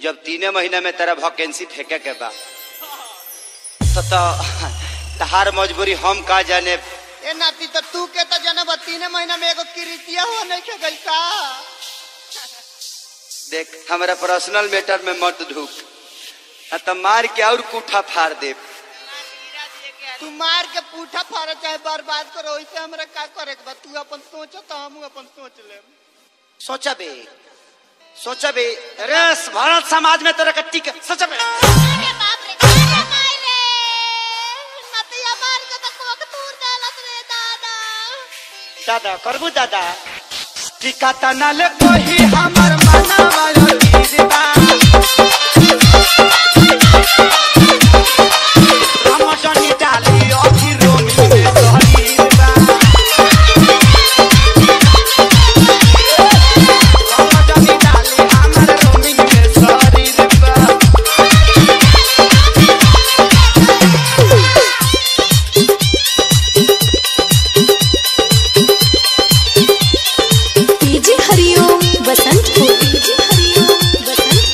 जब तीने महीने में तेरा वैकेंसी फेंके के बा तो तो तहार मजबूरी हम का जाने ए नाती तो तू के तो जनब तीन महीना में एगो किरीतिया हो नहीं के गई का देख हमारा पर्सनल मैटर में मत ढूक आ तो मार के और कूठा फाड़ दे तू मार के पूठा फाड़ चाहे बर्बाद करो वैसे हमरा का करे के बा तू अपन सोच तो हम अपन सोच ले सोचा बे सोचा बे अरे भारत समाज में तेरा कट्टी के सोचा बे अरे बाप रे अरे माय रे नतिया मार के तो कोक तूर देलत रे दादा दादा करबू दादा टिका तना ले कोही हमर मना वाला दीदा हम जनी डाली अभी रोमी में सहरी बा हम जनी डाली हमर रोमी में सहरी बा डीजे हरिओम बसंत को डीजे हरिओम बसंत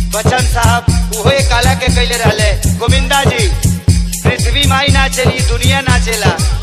बच्चन साहब उहो एक काला के कैले रहले गोविंदा जी पृथ्वी माई ना चली दुनिया ना चला